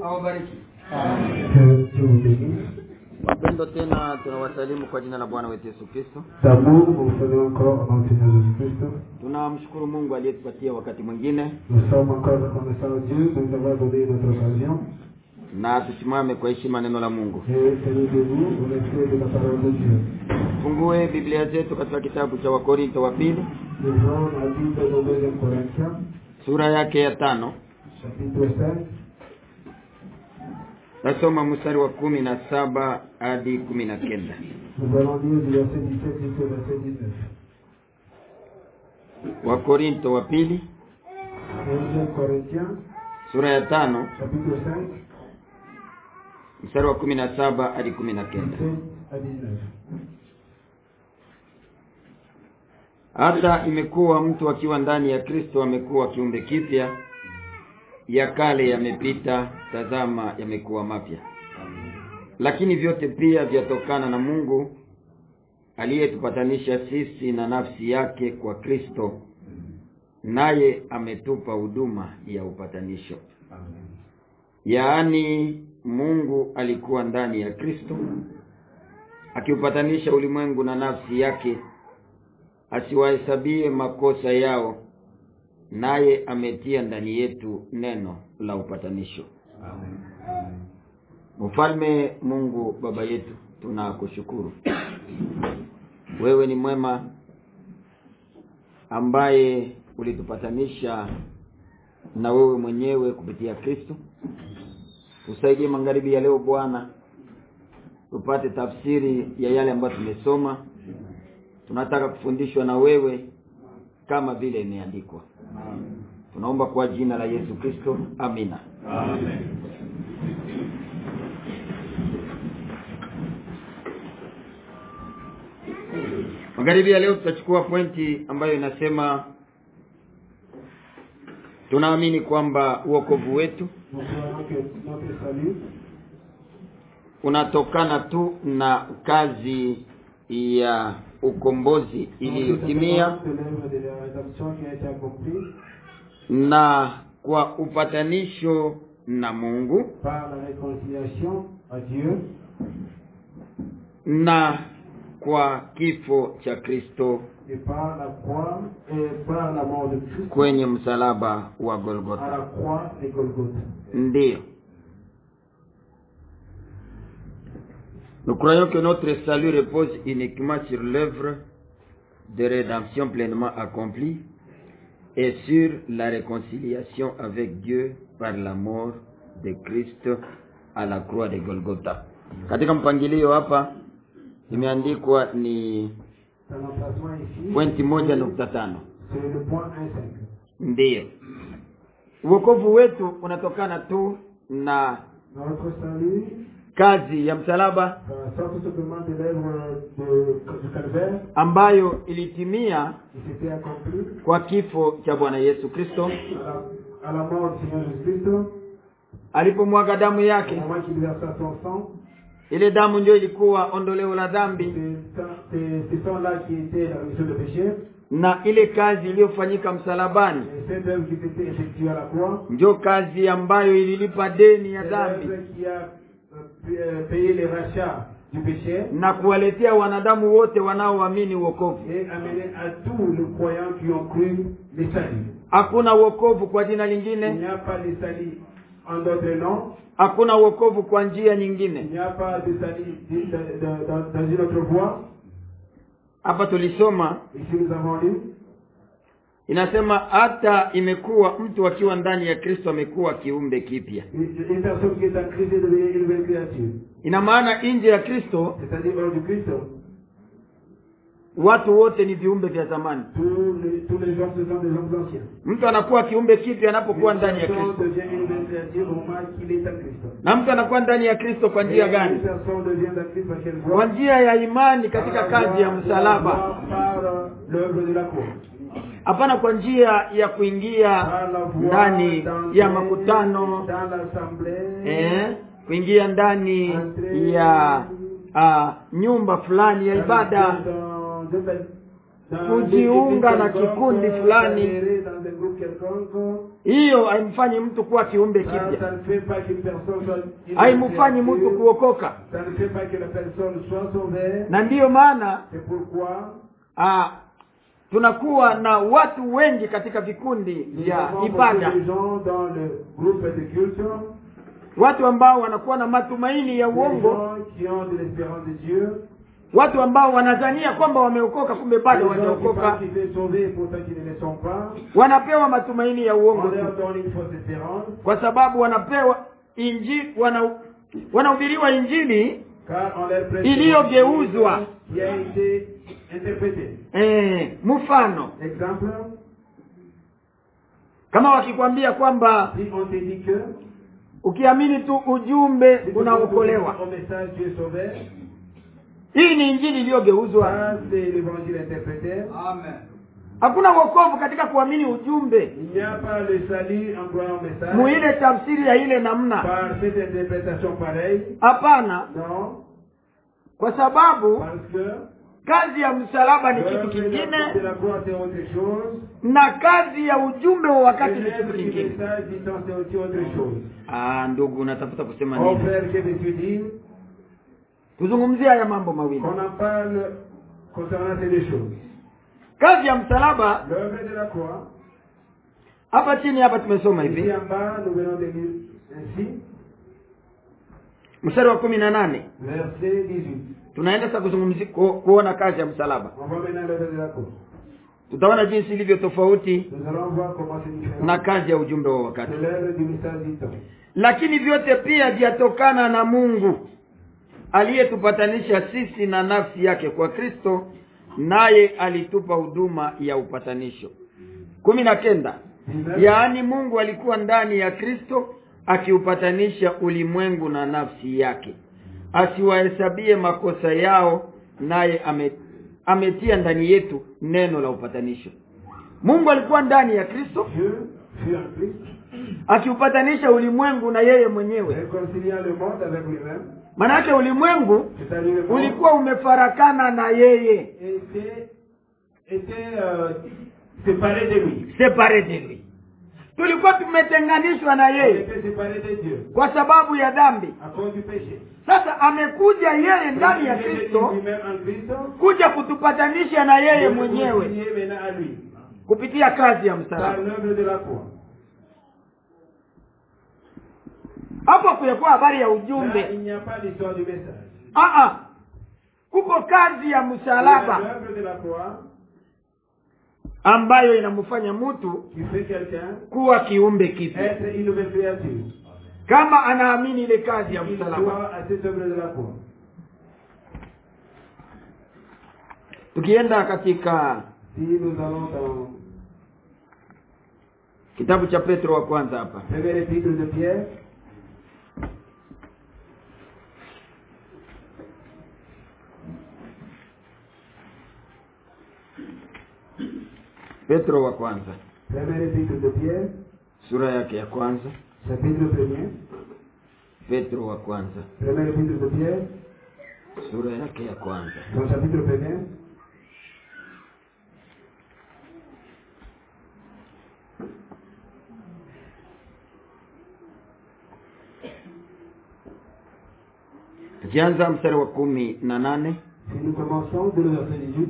awabariki Que Dieu vous bénisse. wapendo tena tunawasalimu kwa jina la bwana wetu yesu kristo D'amour, vous vous saluez encore au nom du Seigneur Jésus-Christ. tunamshukuru mungu aliyetupatia wakati mwingine Nous sommes encore reconnaissants à Dieu de nous avoir donné notre occasion. na tusimame kwa heshima neno la mungu Et tenez debout au respect de la parole de Dieu. fungue biblia zetu katika kitabu cha wakorinto wa pili Nous la Bible de 2 Corinthiens, sura yake ya tano chapitre 5. tasoma mstari wa kumi na saba hadi kumi na kenda Nous allons lire du verset 17 jusqu'au verset 19. wakorinto wa pili 2 Corinthiens, sura ya tano chapitre 5, mstari wa kumi na saba hadi kumi na kenda 17 à 19. hata imekuwa mtu akiwa ndani ya kristo amekuwa kiumbe kipya ya kale yamepita tazama yamekuwa mapya lakini vyote pia vyatokana na mungu aliyetupatanisha sisi na nafsi yake kwa kristo naye ametupa huduma ya upatanisho yaani mungu alikuwa ndani ya kristo akiupatanisha ulimwengu na nafsi yake asiwahesabie makosa yao naye ametia ndani yetu neno la upatanisho mfalme mungu baba yetu tunakushukuru wewe ni mwema ambaye ulitupatanisha na wewe mwenyewe kupitia kristo tusaidie magharibi ya leo bwana tupate tafsiri ya yale ambayo tumesoma tunataka kufundishwa na wewe kama vile imeandikwa tunaomba kwa jina la yesu kristo amina magharibi ya leo tutachukua pointi ambayo inasema tunaamini kwamba uokovu wetu Nous croyons que notre salut unatokana tu na kazi ya ukombozi iliyotimia de l'œuvre de la rédemption qui a été accomplie na kwa upatanisho na mungu par la réconciliation à Dieu na kwa kifo cha kristo et par la croix et par la mort de Christ kwenye msalaba wa à la golgotha croix de Golgotha. ndiyo nous croyons que notre salut repose uniquement sur l'œuvre de rédemption pleinement accomplie et sur la réconciliation avec Dieu par la mort de Christ à la croix de Golgotha. Katika mpangilio hapa imeandikwa ni Dans l'emplacement ici, pointi moja nukta tano. c'est le point 1.5. Ndiyo, uokovu wetu unatokana tu na Notre salut kazi ya msalaba euh, sort tout simplement de l'œuvre de- du calvaire ambayo ilitimia qui s'était accomplie kwa kifo cha Bwana Yesu Kristo à la, à la mort du Seigneur Jésus-Christ alipomwaga damu au yake. moment qu'il versa son sang. Ile damu ndio ilikuwa ondoleo la dhambi C'est ça- c'est ce sang-là qui était la rémission de péché. na ile kazi iliyofanyika msalabani Et cette œuvre qui s'était effectuée à la croix, ndio kazi ambayo ililipa deni ya c'est dhambi l'œuvre qui a euh, pu- euh, payé les rachats du péché na kuwaletea wanadamu wote wanaoamini wokovu. et amené à tous les croyants qui ont cru les salut. Hakuna wokovu kwa jina Il lingine, n'y a pas de salut en d'autres noms. hakuna wokovu kwa njia Il nyingine. n'y a pas de salut di- de- de- dans dans une autre voie. Hapa tulisoma Ici nous avons lu. inasema, hata imekuwa mtu akiwa ndani ya Kristo amekuwa kiumbe kipya. Une une personne qui est en Christ est devenue une nouvelle créature. Ina maana nje ya Kristo C'est-à-dire hors du Christ, watu wote ni viumbe vya zamani. tous les, tous les gens ce sont des hommes anciens. Mtu anakuwa kiumbe kipya anapokuwa Une ndani ya personne Kristo, devient une nouvelle créature au moment qu'il est en Christ. na mtu anakuwa ndani ya Kristo kwa Et njia une gani? personne devient en Christ par quelle voie Kwa njia ya imani katika Par la kazi ya voie- msalaba, Par euh, l'œuvre de la croix. hapana kwa njia ya kuingia Par la voie ndani d'entrer ya makutano dans l'assemblée. eh, kuingia ndani ya uh, nyumba fulani ya ibada Dans un- dans kujiunga des na églises kikundi quelconques, fulani s'adhérer dans un groupe quelconque, hiyo haimfanyi mtu kuwa kiumbe ça, kipya ça ne fait pas qu'une personne soit une haimfanyi mtu créature. kuokoka Ça ne fait pas que la personne soit sauvée. na ndiyo maana C'est pourquoi ah, tunakuwa na watu wengi katika vikundi nous vya avons ibada beaucoup de gens dans le groupe de culte, watu ambao wanakuwa na matumaini ya des uongo gens qui ont de l'espérance de Dieu, watu ambao wanadhania kwamba wameokoka kumbe des bado gens qui hawajaokoka pensent qu'ils sont sauvés et pourtant qu'ils ne le sont pas. wanapewa matumaini ya uongo On tu leur donne une fausse espérance, kwa sababu wanapewa injili wana wanahubiriwa injili car on leur prête Iliyogeuzwa. qui a été interprété. eh, mfano Exemple, kama wakikwambia kwamba si on te dit que ukiamini tu ujumbe si tu unaokolewa au message tu es sauvé, hii ni injili iliyogeuzwa ça c'est l'évangile interprété. hakuna wokovu katika kuamini ujumbe Il n'y a pas le salut en croyant au message muile tafsiri ya ile namna par cette interprétation pareille. hapana Non, kwa sababu parce que kazi ya msalaba ni kitu l'œuvre de la- de kingine la croix c'est autre chose. na kazi ya ujumbe wa wakati ni l'œuvre kitu du kingine message du temps c'est aussi autre chose. ah ndugu unatafuta kusema Mon nini frère, que veux-tu dire tuzungumzie haya mambo mawili On en parle concernant ces deux choses. kazi ya msalaba L'œuvre de la croix, hapa chini hapa tumesoma ici hivi en bas, nous venons de lire ainsi, mstari wa kumi na nane verset 18. tunaenda sasa kuzungumzia ku, kuona kazi ya msalaba On va maintenant l'œuvre de la croix. tutaona jinsi ilivyo tofauti Nous allons voir comment c'est différent na kazi ya ujumbe wa wakati de l'œuvre du message du temps. lakini vyote pia vyatokana na mungu aliyetupatanisha sisi na nafsi yake kwa kristo naye alitupa huduma ya upatanisho kumi na kenda yaani mungu alikuwa ndani ya kristo akiupatanisha ulimwengu na nafsi yake asiwahesabie makosa yao naye ame, ametia ndani yetu neno la upatanisho mungu alikuwa ndani ya kristo Dieu fut en Christ, akiupatanisha ulimwengu na yeye mwenyewe réconciliant le monde avec lui-même, manake ulimwengu c'est-à-dire le monde ulikuwa umefarakana na yeye était, était euh, séparé de lui. separe de lui tulikuwa tumetenganishwa na Il yeye était séparé de Dieu kwa sababu ya dhambi à cause du péché. sasa amekuja yeye ndani ya Il est kristo lui-même en Christ, kuja kutupatanisha na yeye Dieu nous mwenyewe réconcilie maintenant à lui, kupitia kazi ya par msalaba l'œuvre de la croix. hapo kuyakuwa habari ya Là, ujumbe il n'y a pas d'histoire du message. Aa, kuko kazi ya Il y a msalaba l'œuvre de la croix ambayo inamfanya mtu qui fait quelqu'un kuwa kiumbe kipya être une nouvelle créature. kama anaamini ile kazi ya Il msalaba croit à cette œuvre de la croix. tukienda katika Si nous allons dans kitabu cha petro wa kwanza hapa premier épître de Pierre, petro wa kwanza premier épître de Pierre, sura yake ya kwanza chapitre premier, petro wa kwanza premier épître de Pierre, sura yake ya kwanza son chapitre premier, tukianza mstari wa kumi na nane si nous commençons dès le verset 18,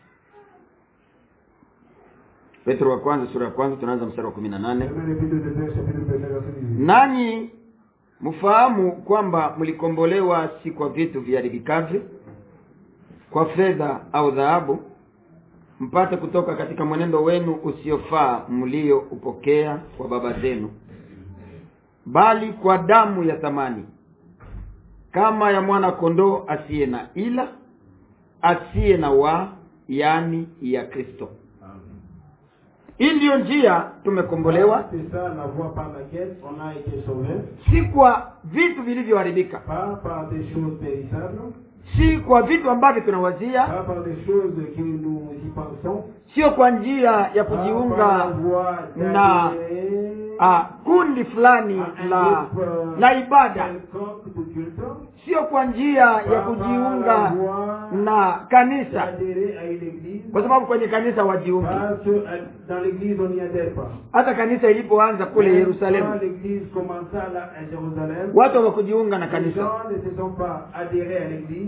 petro wa kwanza sura ya kwanza tunaanza mstari wa kumi na nane premier épître de Pierre, chapitre premier, verset 18. nanyi mfahamu kwamba mlikombolewa si kwa vitu viharibikavyo kwa fedha au dhahabu mpate kutoka katika mwenendo wenu usiofaa mlioupokea kwa baba zenu bali kwa damu ya thamani kama ya mwana kondoo asiye na ila asiye na wa yaani ya kristo hii ndiyo njia tumekombolewa C'est ça la voie par laquelle on a été sauvé, si kwa vitu vilivyoharibika pas par des choses périssables, si kwa vitu ambavyo tunawazia pas par des choses que nous y pensons, sio kwa njia ya pas par la kujiunga voie na d'adhérer ah, kundi fulani à un la groupe, euh, la ibada quelconque de culte, sio kwa njia ya pas par la kujiunga voie na kanisa d'adhérer à une église, kwa sababu kwenye kanisa wajiungi Parce que euh, dans l'église, on n'y adhère pas. hata kanisa ilipoanza kule Quand yerusalemu l'église commença là à Jérusalem, watu hawakujiunga na les kanisa gens ne se sont pas adhérés à l'église.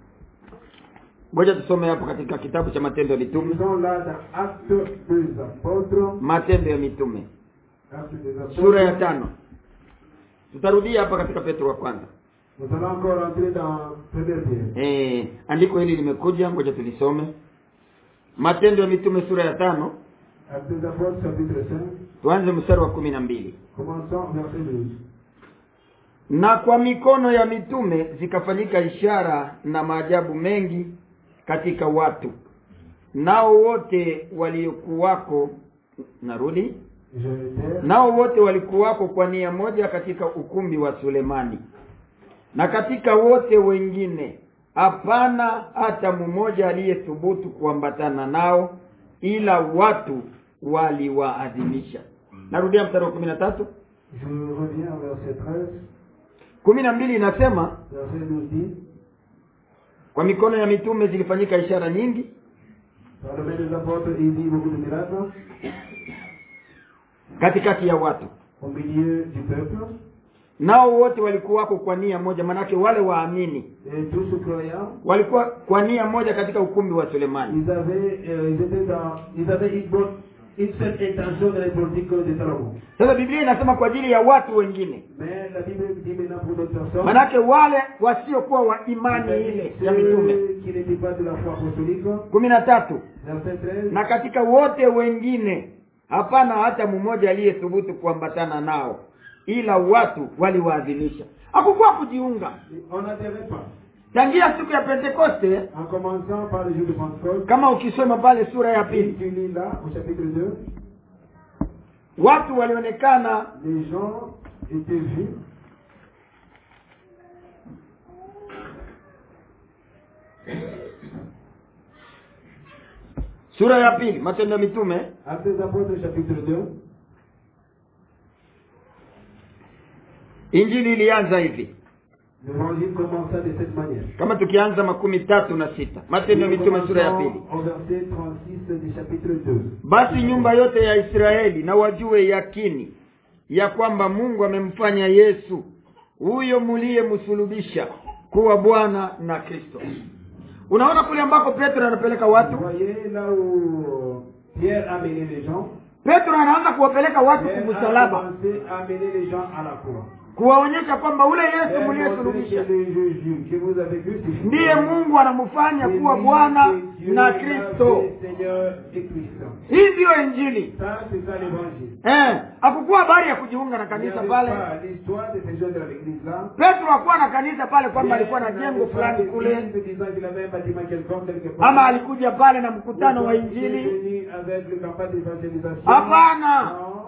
ngoja tusome hapo katika kitabu cha matendo ya mitume Ils sont là dans Actes des Apôtres. matendo ya mitume Actes des Apôtres. sura ya tano tutarudia hapa katika petro wa kwanza Nous allons encore entrer dans Première Pierre. e, andiko hili limekuja ngoja tulisome matendo ya mitume sura ya tano Actes des Apôtres, chapitre 5. tuanze mstari wa kumi na mbili Commençons verset 12. na kwa mikono ya mitume zikafanyika ishara na maajabu mengi katika watu nao wote waliokuwako narudi Je vais nao wote walikuwako kwa nia moja katika ukumbi wa sulemani na katika wote wengine hapana hata mmoja aliyethubutu kuambatana nao ila watu waliwaadhimisha narudia mstari wa kumi na tatu Je reviens au verset 13. kumi na mbili inasema Verset 12 dit kwa mikono ya mitume zilifanyika ishara nyingi Par le main des apôtres, il dit beaucoup de miracles katikati ya watu au milieu du peuple. nao wote walikuwako kwa nia moja manake wale waamini Et tous ceux croyants, walikuwa kwa nia moja katika ukumbi wa sulemani ils avaient, euh, ils étaient dans, ils avaient une bonne, une seule intention dans les politiques de Salomon. sasa biblia inasema kwa ajili ya watu wengine Mais la Bible dit maintenant pour d'autres personnes, manake wale wasiokuwa wa imani ile ya mitume ceux qui n'étaient pas de la foi apostolique, kumi na tatu verset 13, na katika wote wengine hapana hata mmoja aliyethubutu kuambatana nao ila watu waliwaadhimisha hakukuwa kujiunga on n'adhérait pas. tangia siku ya pentekoste En commençant par le jour de Pentecôte, kama ukisoma pale sura ya et pili tu lis là, au chapitre 2, watu walionekana les gens étaient vus sura ya pili matendo ya mitume Actes des Apôtres, chapitre 2. injili ilianza hivi L'évangile commença de cette manière. kama tukianza makumi tatu na sita matendo ya mitume sura ya pili Au verset 36 du chapitre 2. basi nyumba yote ya israeli na wajue yakini ya kwamba mungu amemfanya yesu huyo muliyemsulubisha kuwa bwana na kristo unaona kule ambako petro anapeleka Vous watu voyez là où Pierre a mené les gens. petro anaanza kuwapeleka watu Pierre a kumsalaba commencé à mener les gens à la croix. kuwaonyesha kwamba ule yesu Pierre montrait que muliyesulubisha le Jésus que vous avez vu, c'est ndiye mungu anamfanya C'est kuwa lui bwana que Dieu na l'a kristo fait Seigneur et Christ. hii ndiyo injili Ça, c'est ça l'évangile. eh, hakukuwa habari ya kujiunga na Il n'y kanisa avait pale pas l'histoire de ces gens de l'église là. petro hakuwa na kanisa pale kwamba alikuwa na jengo fulani kule disant qu'il avait un bâtiment quelconque quelque part. ama alikuja pale na mkutano wa Il est injili venu avec le campagne d'évangélisation. Hapana. Non.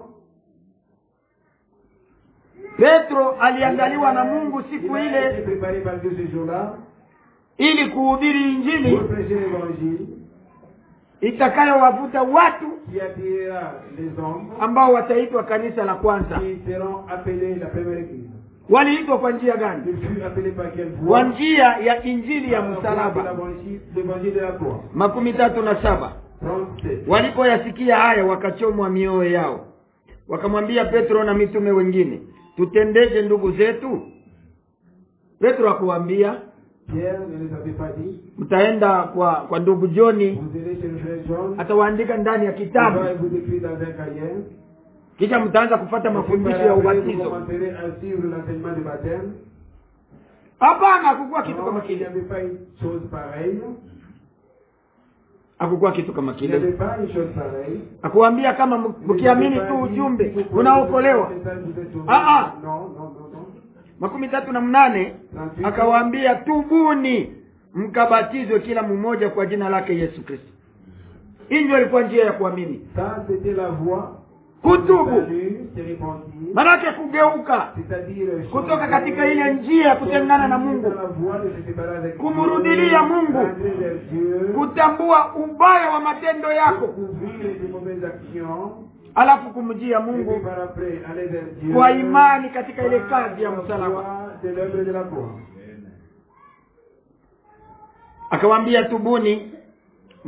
petro aliandaliwa na mungu siku Il a été ile préparé par Dieu ce jour-là ili kuhubiri pour injili prêcher l'évangile itakayowavuta watu qui attirera les hommes ambao wataitwa kanisa la kwanza qui seront appelés la première église. waliitwa kwa njia gani Il fut appelé par quelle kwa voie njia ya injili ya Par la voie de msalaba l'évangile- l'évangile de la croix. makumi tatu na saba 37. walipoyasikia haya wakachomwa mioyo yao wakamwambia petro na mitume wengine tutendeje ndugu zetu petro akuwambia Pierre ne les avait pas dit. mtaenda kwa kwa ndugu joni Vous allez chez le frère John. atawaandika ndani ya Il kitabu va vous écrire dans un cahier. kisha mtaanza kufata mafundisho ya Après, vous ubatizo commencerez à suivre l'enseignement du baptême. hapana hakukuwa kitu kama Non, il n'y kile avait pas une chose pareille. hakukuwa kitu kama Il n'y avait kile pas une chose pareille. akuambia kama m- mkiamini tu ujumbe unaokolewa Ah, ah. Non, non, non, non. makumi tatu na mnane akawaambia tubuni mkabatizwe kila mmoja kwa jina lake yesu kristo hii ndio ilikuwa njia ya kuamini Ça, c'était la voie. kutubu Salut, c'est répandu. manake kugeuka C'est-à-dire kutoka changer, katika ile njia ya kutengana na mungu dans la voie de se séparer avec Kumrudilia Dieu, Mungu. rentrer vers Dieu, kutambua ubaya wa matendo yako découvrir les mauvaises actions, alafu kumjia et puis mungu par après aller vers Dieu. kwa imani katika ile par kazi ya la msalaba voie de l'œuvre de la croix. akawaambia tubuni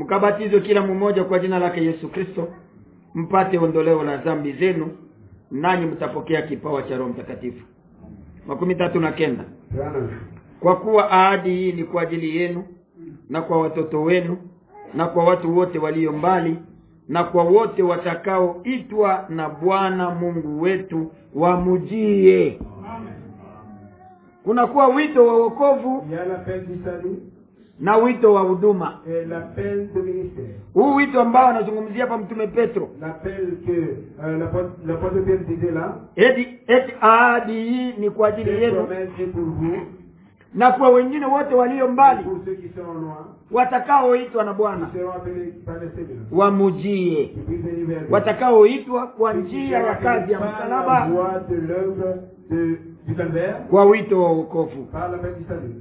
mkabatizwe kila mmoja kwa jina lake yesu kristo mpate ondoleo la dhambi zenu nanyi mtapokea kipawa cha roho mtakatifu makumi tatu na kenda 39. kwa kuwa ahadi hii ni kwa ajili yenu na kwa watoto wenu na kwa watu wote walio mbali na kwa wote watakaoitwa na bwana mungu wetu wamujie kunakuwa wito wa wokovu Il y a l'appel du salut na wito wa huduma et l'appel de ministère. huu wito ambao anazungumzia hapa mtume petro L'appel que euh, l'apôtre l'apôtre Pierre disait là, eti eti ahadi hii ni kwa ajili cette yenu promesse est pour vous, na kwa wengine wote walio et mbali pour ceux qui sont loin, watakaoitwa na bwana qui seront appelés par le Seigneur, wamujie qui puissent venir vers lui. watakaoitwa kwa Ceux qui njia seront ya kazi ya appelés par la msalaba voie de l'œuvre de- du calvaire, kwa wito wa wokovu par l'appel du salut.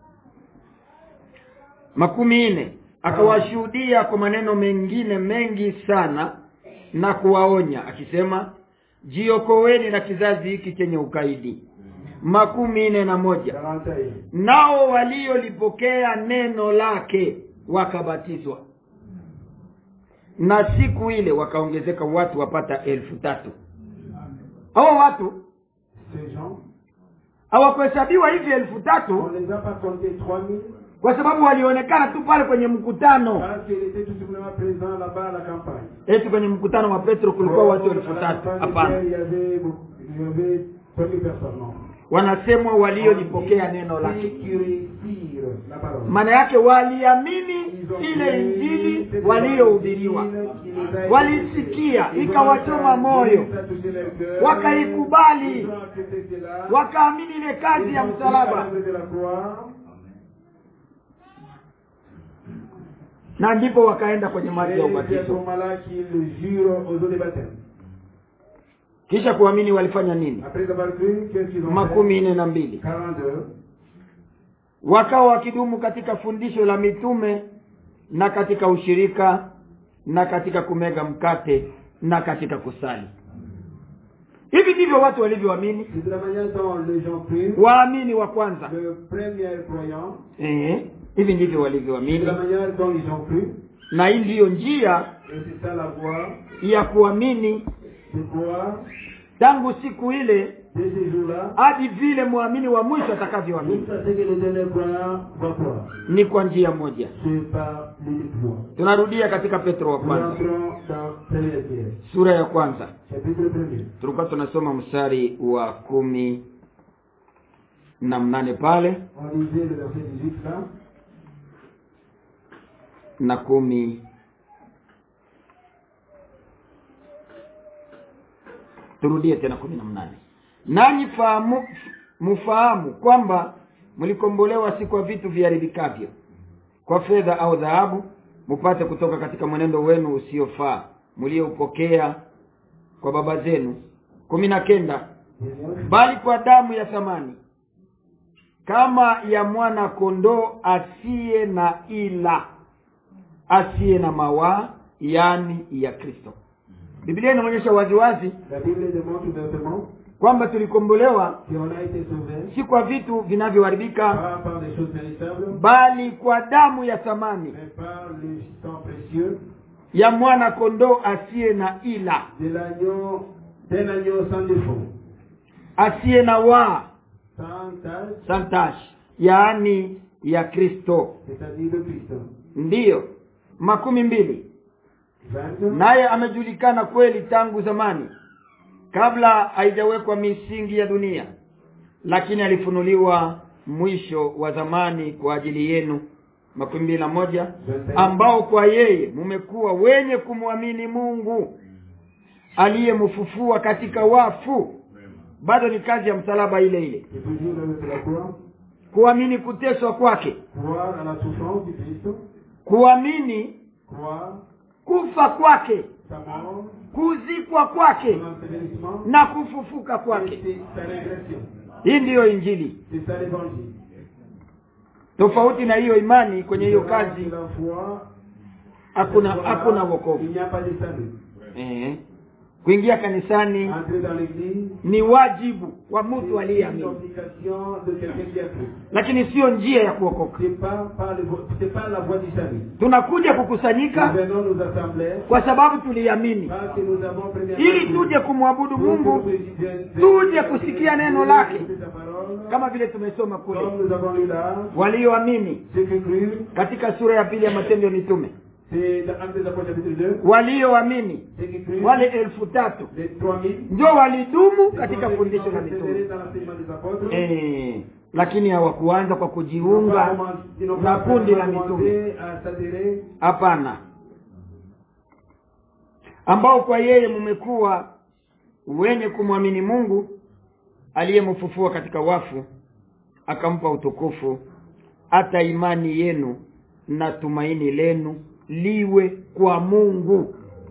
makumi nne akawashuhudia kwa maneno mengine mengi sana na kuwaonya akisema jiokoweni na kizazi hiki chenye ukaidi makumi nne na moja 41. nao waliolipokea neno lake wakabatizwa na siku ile wakaongezeka watu wapata elfu tatu hao watu Ces gens, hawakuhesabiwa hivi elfu on tatu ne les a pas comptés 3000 kwa sababu walionekana tu pale kwenye mkutano parce qu'ils étaient tout simplement présents là-bas à la campagne. eti kwenye mkutano wa petro kulikuwa Oh, watu à elfu la tatu campagne, hapana Il y avait, beaucoup- il y avait 3000 personnes. Non. wanasemwa waliolipokea neno Ceux lake qui réussirent la parole. maana yake waliamini Ils ont ile cru injili cette waliohubiriwa évangile qui les a été walisikia prêchée. Ils ont ikawachoma entendu, moyo ça a touché leur cœur. wakaikubali Ils ont accepté cela. wakaamini ile kazi Ils ya ont cru à msalaba l'œuvre de la croix. na ndipo wakaenda kwenye maji ya Et c'est à ce ubatizo moment-là qu'ils jurent aux eaux de baptême. kisha kuamini walifanya nini Après avoir cru, qu'est-ce qu'ils ont fait makumi nne na mbili 42. wakawa wakidumu katika fundisho la mitume na katika ushirika na katika kumega mkate na katika kusali hivi ndivyo watu walivyoamini C'est de la manière dont les gens crurent. waamini wa kwanza Le premier croyant, eh, hivi ndivyo c'est de walivyoamini la manière dont ils ont cru. na hii ndiyo njia Et c'est ça la voie ya kuamini de croire tangu siku ile de ces jours-là. hadi vile mwamini wa mwisho atakavyoamini Jusqu'à ce que le dernier croyant va croire. ni kwa njia moja C'est par l'unique voie. tunarudia katika petro wa Nous kwanza entrons dans Première Pierre, sura ya kwanza chapitre 1er. tulikuwa tunasoma mstari wa kumi na mnane pale On lisait le verset 18 là. na kumi turudie tena kumi na mnane nanyi fahamu mfahamu kwamba mlikombolewa si kwa vitu viharibikavyo kwa fedha au dhahabu mupate kutoka katika mwenendo wenu usiofaa mlioupokea kwa baba zenu kumi na kenda 19. bali kwa damu ya thamani kama ya mwana kondoo asiye na ila asiye na mawaa yani ya kristo biblia inaonyesha waziwazi La Bible démontre ouvertement kwamba tulikombolewa qu'on a été sauvé si kwa vitu vinavyoharibika pas par des choses périssables, bali kwa damu ya thamani mais par le sang précieux ya mwana kondoo asiye na ila de l'agneau, d'un agneau sans défaut, asiye na waa sans tache, santash yaani ya kristo c'est-à-dire le Christ. ndiyo makumi mbili 20. naye amejulikana kweli tangu zamani kabla haijawekwa misingi ya dunia lakini alifunuliwa mwisho wa zamani kwa ajili yenu makumi mbili na moja ambao kwa yeye mumekuwa wenye kumwamini mungu aliyemfufua katika wafu bado ni kazi ya msalaba ile ile C'est toujours l'œuvre de la croix. kuamini kuteswa kwake Croire à la souffrance du Christ, kuamini croire kufa kwake sa mort, kuzikwa kwake son ensevelissement, na kufufuka et kwake c'est sa régression. hii ndiyo injili C'est ça l'évangile. tofauti na hiyo imani kwenye hiyo Différence kazi de la foi, hakuna cette foi-là, hakuna Il wokovu n'y a pas de salut. eh. kuingia kanisani Entrer dans l'église, ni wajibu wa mtu c'est une aliyeamini obligation de quelqu'un qui a cru. lakini sio njia ya kuokoka C'est pas, par le vo- c'est pas la voie du salut. tunakuja Nous kukusanyika venons nous assembler kwa sababu tuliamini parce que nous avons premièrement ili cru. tuje kumwabudu Pour que nous mungu puissions- tuje kusikia neno lake. écouter sa parole. kama vile tumesoma kule Comme nous avons lu là, walioamini ceux qui crurent, katika sura ya pili ya matendo ya mitume c'est dans Actes des Apôtres chapitre 2, walioamini ceux qui crurent, wale elfu tatu les 3000, ndio walidumu c'est katika ceux qui fundisho sont la persévérés mitume dans l'enseignement des apôtres. eh, lakini hawakuanza kwa Ils n'ont pas kujiunga commencé- ils n'ont na pas kundi la commencé mitume à s'adhérer hapana ambao kwa yeye mmekuwa wenye kumwamini mungu aliyemfufua katika wafu akampa utukufu hata imani yenu na tumaini lenu liwe kwa mungu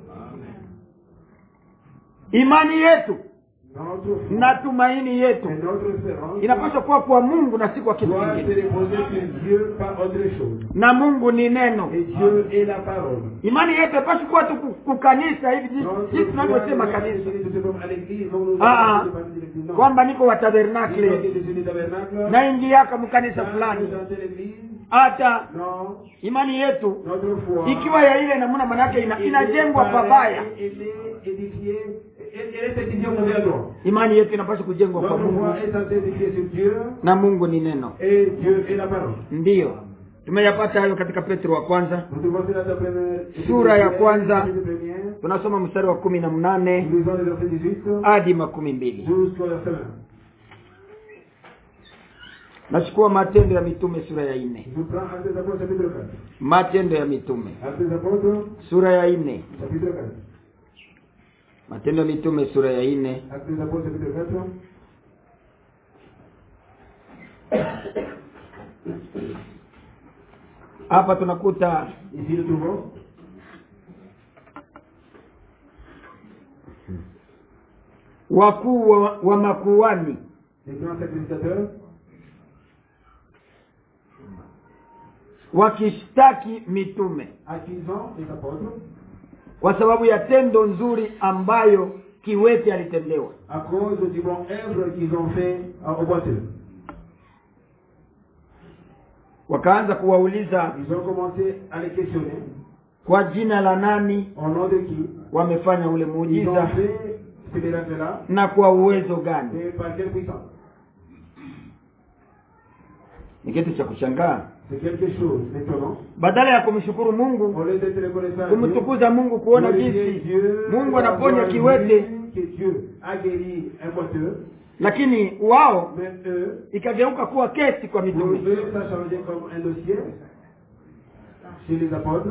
imani yetu notre foi na tumaini yetu et notre espérance inapaswa kuwa kwa mungu na si kwa kitu doit se kingine reposer sur Dieu par autre chose. na mungu ni neno Et Dieu est la parole. imani yetu haipashi kuwa tu ku- kukanisa hivi jinsi- Notre jinsi foi tunavyosema doit kanisa se référer comme à l'église, comme nous Ah, avons ah. dit par l'église. Non. kwamba niko wa Disons tabernakle que je suis du tabernacle, naingiaka mkanisa quand fulani nous chantons l'église, hata non, imani yetu notre foi ikiwa ya ile namna manake ina, elle est inajengwa pareille, pabaya Elle est édifiée, elle elle est édifiée au mauvais endroit. imani yetu inapaswa kujengwa kwa Notre mungu foi est censée édifier sur Dieu na mungu ni neno et Dieu est la parole. ndiyo tumeyapata hayo katika petro wa kwanza Nous devons cela dans la première Sura ya kwanza. chapitre premier. tunasoma mstari wa kumi na mnane Nous lisons le verset 18 hadi makumi mbili jusqu'au verset 20. nachukua matendo ya mitume sura ya nne Je prends Actes des Apôtres chapitre 4. matendo ya mitume Actes des Apôtres sura ya nne chapitre 4. matendo ya mitume sura ya nne Actes des Apôtres chapitre 4. hapa tunakuta Ici nous trouvons wakuu wa, wa makuani les grands sacrificateurs wakishtaki mitume accusant les apôtres kwa sababu ya tendo nzuri ambayo kiwete alitendewa à cause du bon œuvre qu'ils ont fait euh, au boiteux. wakaanza kuwauliza Ils ont commencé à les questionner. kwa jina la nani Au nom de qui wamefanya ule Ils ont muujiza fait ce miracle-là na kwa uwezo gani et par quelle puissance ni kitu cha kushangaa C'est quelque chose d'étonnant. badala ya kumshukuru mungu Au lieu d'être reconnaissant à Dieu, kumtukuza mungu kuona glorifier jinsi Dieu, mungu anaponya d'avoir kiwete vu que Dieu a guéri un boiteux, lakini wao mais eux, ikageuka kuwa kesi kwa pour mitume eux, ça a changé comme un dossier chez les apôtres.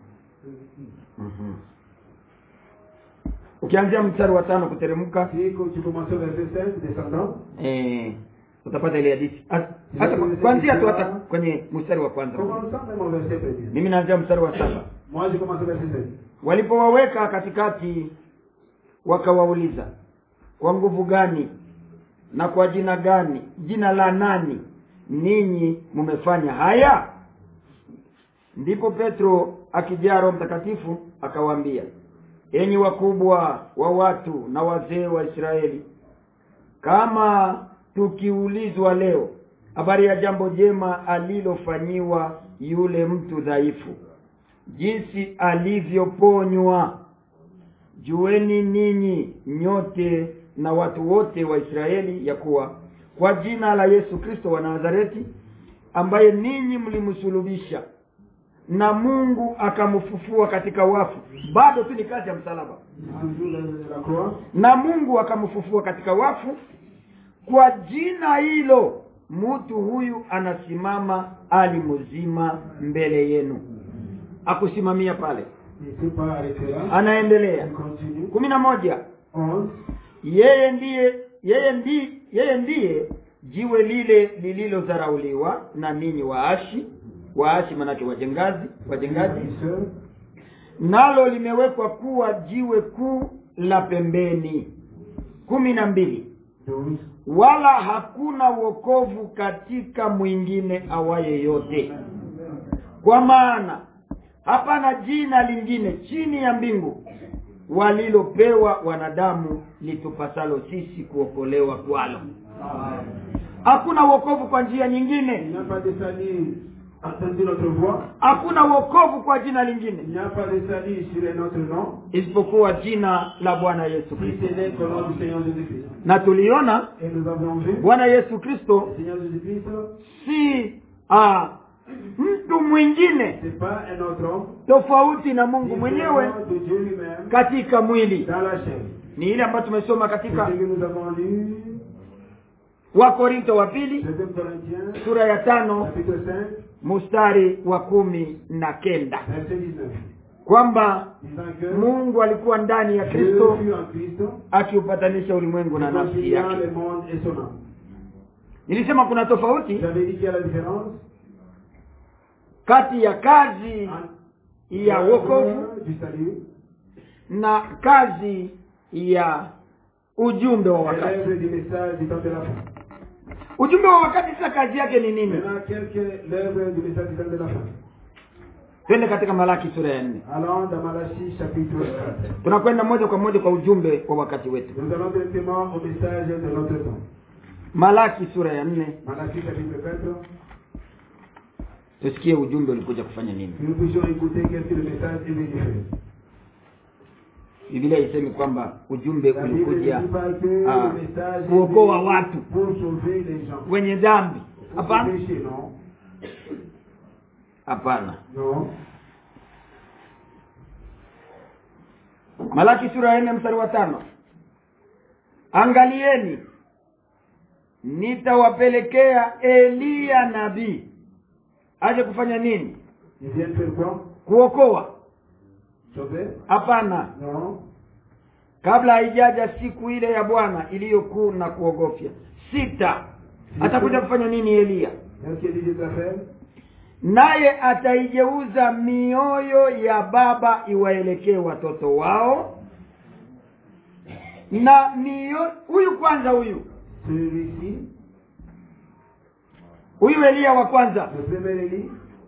ukianzia mstari wa tano kuteremka Si quand tu commences au verset 5, descendant, eh, utapata ile hadithi Ha- hata kwa- kuanzia tu hata kwenye mstari wa kwanza commençons même au verset premier. mimi naanzia mstari wa saba Moi, je commence au verset 5. walipowaweka katikati wakawauliza kwa nguvu gani na kwa jina gani jina la nani ninyi mmefanya haya ndipo petro akijaa roho mtakatifu akawaambia enyi wakubwa wa watu na wazee wa israeli kama tukiulizwa leo habari ya jambo jema alilofanyiwa yule mtu dhaifu jinsi alivyoponywa jueni ninyi nyote na watu wote wa israeli ya kuwa kwa jina la yesu kristo wa nazareti ambaye ninyi mlimsulubisha na mungu akamfufua katika wafu bado tu ni kazi ya msalaba Toujours la, la croix. na mungu akamfufua katika wafu kwa jina hilo mtu huyu anasimama ali mzima mbele yenu akusimamia pale Il ne s'est pas arrêté là. anaendelea Il continue. kumi na moja 11. yeye ndiye yeye ndiye yeye ndiye jiwe lile lililodharauliwa na ninyi waashi waashi manake wajengazi wajengaji Bâtisseur. nalo limewekwa kuwa jiwe kuu la pembeni kumi na mbili 12. wala hakuna wokovu katika mwingine awaye yote kwa maana hapana jina lingine chini ya mbingu walilopewa wanadamu litupasalo sisi kuokolewa kwalo hakuna wokovu kwa njia Il nyingine n'y a pas de salut entendu notre voix. hakuna wokovu kwa jina Il lingine n'y a pas de salut sur un autre nom. isipokuwa jina la bwana yesu Si kristo ce n'est qu'au nom du Seigneur Jésus-Christ. na tuliona Et nous avons vu, bwana yesu kristo le Seigneur Jésus-Christ, si ah, mtu mwingine c'est pas un autre homme. tofauti na mungu mwenyewe différent de Dieu lui-même katika mwili dans la chair. ni ile ambayo tumesoma C'est katika ce que nous avons lu, wakorinto wa pili 2 Corinthiens, sura ya tano chapitre 5, mstari wa kumi na kenda verset 19. kwamba Disant que mungu alikuwa ndani ya Dieu kristo fut en Christ, akiupatanisha ulimwengu na nafsi réconciliant yake le monde et son âme. nilisema kuna tofauti J'avais dit qu'il y a la différence kati ya kazi entre ya wokovu l'œuvre du salut na kazi ya ujumbe wa et wakati l'œuvre du message du temps de la fin. ujumbe wa wakati sasa kazi yake ni nini Maintenant, quelques l'œuvre du message du temps de la fin. twende katika malaki sura ya nne Allons dans Malachie chapitre 4. tunakwenda moja kwa moja kwa ujumbe wa wakati wetu Nous allons directement au message de notre temps. malaki sura ya nne Malachie chapitre 4. tusikie ujumbe ulikuja kufanya nini Que nous puissions écouter qu'est-ce que le message est venu faire. biblia isemi kwamba ujumbe La Bible ne ulikuja dit pas que ah, le message est kuokoa venu watu pour sauver les gens. wenye dhambi Pour hapana sauver péché, non. hapana Non. malaki sura ya nne mstari wa tano angalieni nitawapelekea eliya nabii aje kufanya nini Ils viennent faire quoi kuokoa Sauver hapana Non. kabla haijaja siku ile ya bwana iliyokuu na kuogofya sita atakuja kufanya nini eliya Qu'est-ce qu'il dit de faire naye ataigeuza mioyo ya baba iwaelekee watoto wao na mio huyu kwanza huyu Celui-ci, huyu eliya wa kwanza le premier Élie,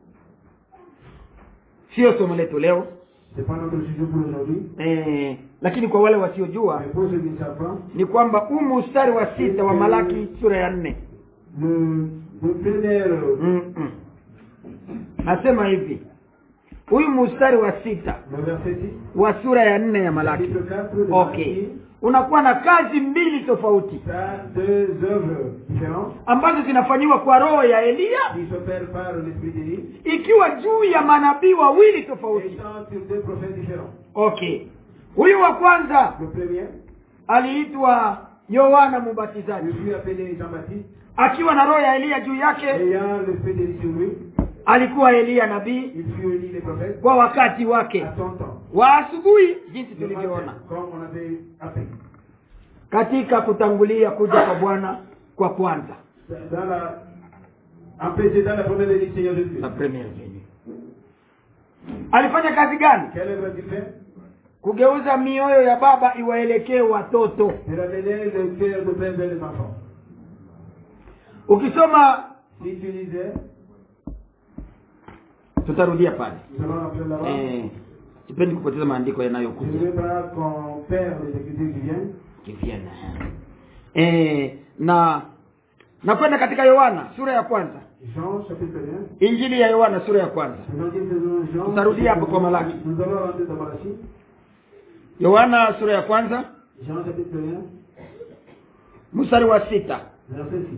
sio somo letu leo c'est pas notre sujet pour aujourd'hui. eh, lakini kwa wale wasiojua Mais pour ceux qui ne savent pas, ni kwamba huu mstari wa sita wa malaki sura ya nne le, le premier, Mm-mm. nasema hivi huyu mstari wa sita le verset 6, wa sura ya nne ya malaki chapitre 4 de okay Malachie, unakuwa na kazi mbili tofauti ça a deux œuvres différentes ambazo zinafanyiwa kwa roho ya eliya qui s'opèrent par l'esprit d'Élie ikiwa juu ya manabii wawili tofauti étant sur deux prophètes différents. okay huyu wa kwanza Le premier, aliitwa yohana je mubatizaji suis appelé Jean-Baptiste, akiwa na roho ya eliya juu yake ayant l'esprit d'Élie sur lui, alikuwa eliya nabii il fut Élie les prophètes kwa wakati wake à son temps. wa asubuhi jinsi Le matin, tulivyoona comme on avait appris. katika kutangulia kuja kwa bwana kwa kwanza Dans la, en précédant la première Élie Seigneur Jésus. la première venue alifanya kazi gani Quelle œuvre a-t-il fait kugeuza mioyo ya baba iwaelekee watoto De ramener le cœur de père vers les enfants. ukisoma Si tu lisais, tutarudia pale nous allons après là-bas. eh, sipendi kupoteza maandiko Je ne yanayokuja veux pas qu'on perd les écritures qui viennent. kivyana eh, na na kwenda katika yohana sura ya kwanza Jean chapitre 1. injili ya yohana sura ya kwanza Évangile de Jean. Tutarudia hapo kwa Malaki. Nous allons rentrer dans Malachie. yohana sura ya kwanza Jean chapitre 1, mstari wa sita verset 6.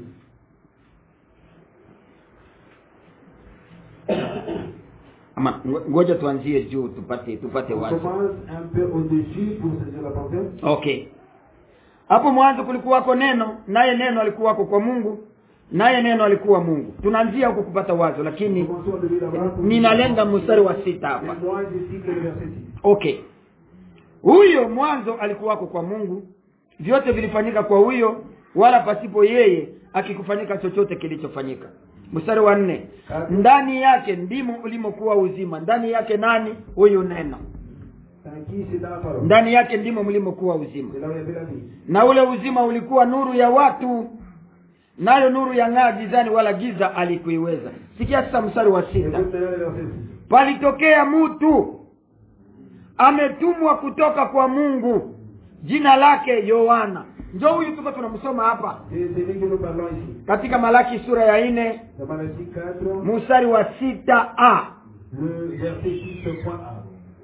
ama ngo- ngoja tuanzie juu tupate tupate On wazi commence un peu au-dessus pour saisir la pensée. okay hapo mwanzo kulikuwako neno naye neno alikuwako kwa mungu naye neno alikuwa mungu tunaanzia huko kupata wazo lakini Commençons de lire là-bas. pour- ninalenga mstari wa sita Et hapa moi, je cite le verset 6. okay huyo mwanzo alikuwako kwa mungu vyote vilifanyika kwa huyo wala pasipo yeye akikufanyika chochote kilichofanyika mstari wa nne ndani yake ndimo ulimokuwa uzima ndani yake nani huyu neno Dans qui c'est dans la parole. ndani yake ndimo mlimokuwa uzima C'est là où il y avait la vie. na ule uzima ulikuwa nuru ya watu nayo nuru ya ng'aa gizani wala giza alikuiweza sikia sasa mstari wa Et sita maintenant le verset 6. palitokea mtu ametumwa kutoka kwa mungu jina lake yohana njo huyu tuko tunamsoma hapa C'est celui que nous parlons ici. katika malaki sura ya nne Dans Malachie 4, mstari wa sita a le verset 6, point A.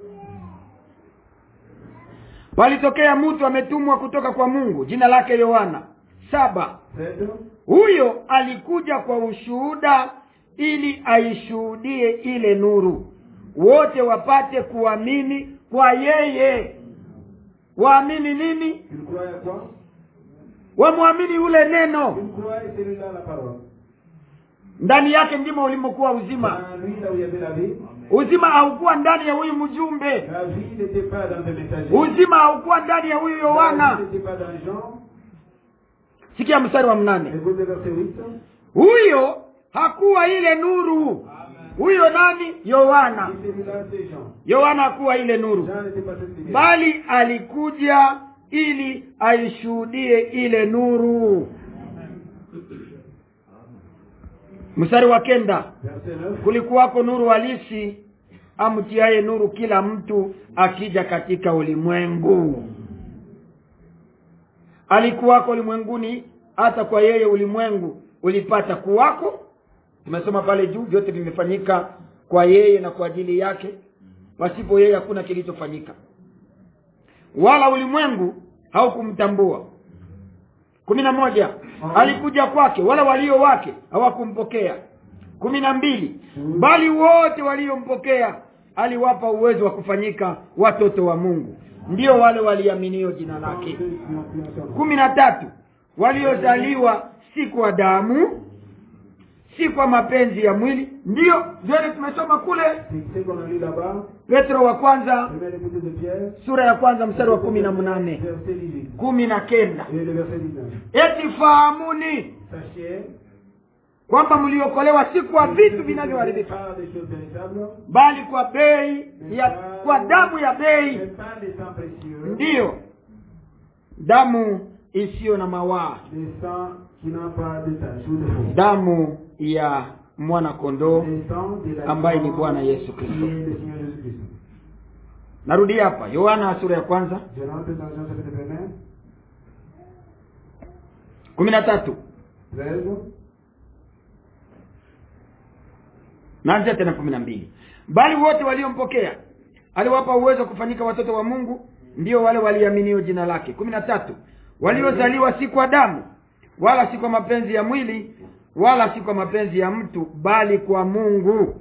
palitokea mtu ametumwa kutoka kwa mungu jina lake yohana saba 7, huyo alikuja kwa ushuhuda ili aishuhudie ile nuru wote wapate kuamini kwa yeye waamini nini il croit à quoi wamwamini ule neno Il croit et celui-là la parole. ndani yake ndimo ulimokuwa uzima Dans lui, là où il y avait la vie, uzima haukuwa ndani ya huyu mjumbe la vie n'était pas dans le messager. uzima haukuwa ndani ya huyu La yohana vie n'était pas dans Jean. sikia mstari wa mnane Écoute le verset 8. huyo hakuwa ile nuru huyo nani yohana Et celui-là, c'est Jean. yohana hakuwa ile nuru Jean n'était pas cette lumière. bali alikuja ili aishuhudie ile nuru mstari wa kenda Verset 9. kulikuwako nuru halisi amtiaye nuru kila mtu akija katika ulimwengu alikuwako ulimwenguni hata kwa yeye ulimwengu ulipata kuwako tumesoma pale juu vyote vimefanyika kwa yeye na kwa ajili yake pasipo yeye hakuna kilichofanyika wala ulimwengu haukumtambua kumi na moja alikuja kwake wala walio wake hawakumpokea kumi na mbili bali wote waliompokea aliwapa uwezo wa kufanyika watoto wa mungu ndio wale waliaminio jina lake Ceux qui ont cru en son nom. kumi na tatu waliozaliwa si kwa damu si kwa mapenzi ya mwili ndiyo vyote tumesoma kule C'est ce qu'on a lu là-bas. petro wa kwanza Première épître de Pierre. sura ya kwanza mstari wa kumi na mnane Verset 18. kumi na kenda Et le verset 19. eti fahamuni Sachez. kwamba mliokolewa si kwa vitu vinavyoharibika Pas des choses périssables. bali kwa bei ya kwa damu ya bei Mais pas des sangs précieux. ndiyo damu isiyo na mawaa Des sangs qui n'ont pas de tache ou de faux. damu ya mwana kondoo Des sangs de la ambaye ni Bwana Yesu qui Kristo. est le Seigneur Jésus-Christ. narudi hapa yohana sura ya kwanza Je rentre dans Jean chapitre 1, kumi na tatu 13. naanzia tena kumi na mbili bali wote waliompokea aliwapa uwezo wa kufanyika watoto wa mungu ndio wale waliaminio jina lake kumi na tatu waliozaliwa si kwa damu wala si kwa mapenzi ya mwili wala si kwa mapenzi ya mtu bali kwa mungu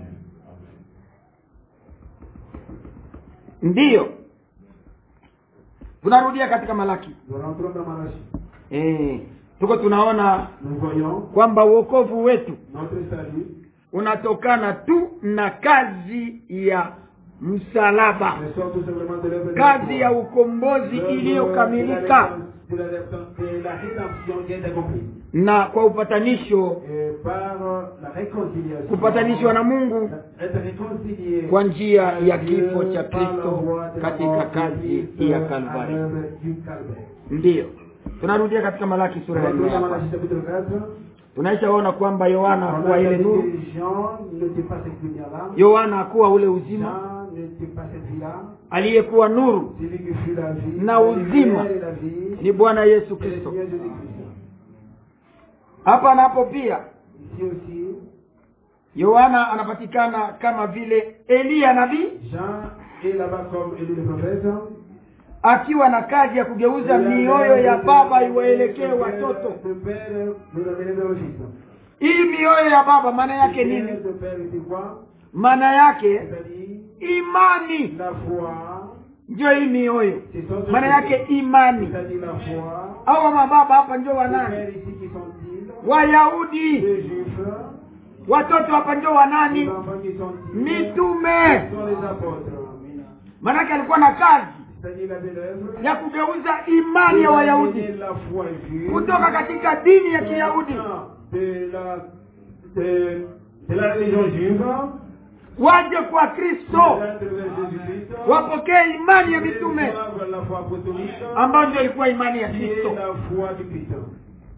ndiyo tunarudia katika malaki Nous rentrons dans Malachie. e, tuko tunaona Nous voyons kwamba uokovu wetu notre salut unatokana tu na kazi ya msalaba ne sort tout simplement de l'œuvre de la kazi croix. ya ukombozi L'œuvre iliyokamilika de la rédemption- de la rédemption qui est accomplie. na kwa upatanisho Et par la réconciliation. kupatanishwa na mungu Être réconcilié kwa njia ya Dieu kifo cha par la kristo voie de la katika mort de kazi Christ ya à kalvari l'œuvre du Calvaire. ndiyo tunarudia katika malaki sura ya nne Retournons dans hapa Malachie chapitre 4. tunaishaona kwamba yohana On hakuwa a ile dit nuru que Jean n'était pas cette lumière-là. yohana hakuwa ule uzima Jean n'était pas cette vie-là. aliyekuwa nuru Celui qui fut la vie. Na la uzima. lumière et la vie. ni bwana yesu C'est le kristo Seigneur Jésus-Christ. hapa napo pia Ici aussi, yohana anapatikana kama vile eliya nabii Jean est là-bas comme Élie le prophète. akiwa na kazi ya kugeuza mioyo ya baba iwaelekee watoto Le père nous ramène vers le fils. hii mioyo ya baba maana yake nini Le père c'est quoi maana yake C'est-à-dire imani la foi. ndio hii mioyo C'est son maana yake imani C'est-à-dire la foi. au mababa hapa ndio Les wanani pères ici qui sont-ils wayahudi Les juifs. watoto hapa ndio Les wanani enfants qui sont-ils mitume Ce sont les apôtres. maanake alikuwa na kazi C'est-à-dire la belle œuvre. ya kugeuza imani ya wayahudi La foi vue. kutoka katika dini ya kiyahudi de la, de, de la religion juive, waje kwa kristo d'être vers Jésus-Christ, wapokee imani ya mitume reçoivent la foi apostolique, ambayo ndio ilikuwa imani ya qui est kristo la foi du Christ.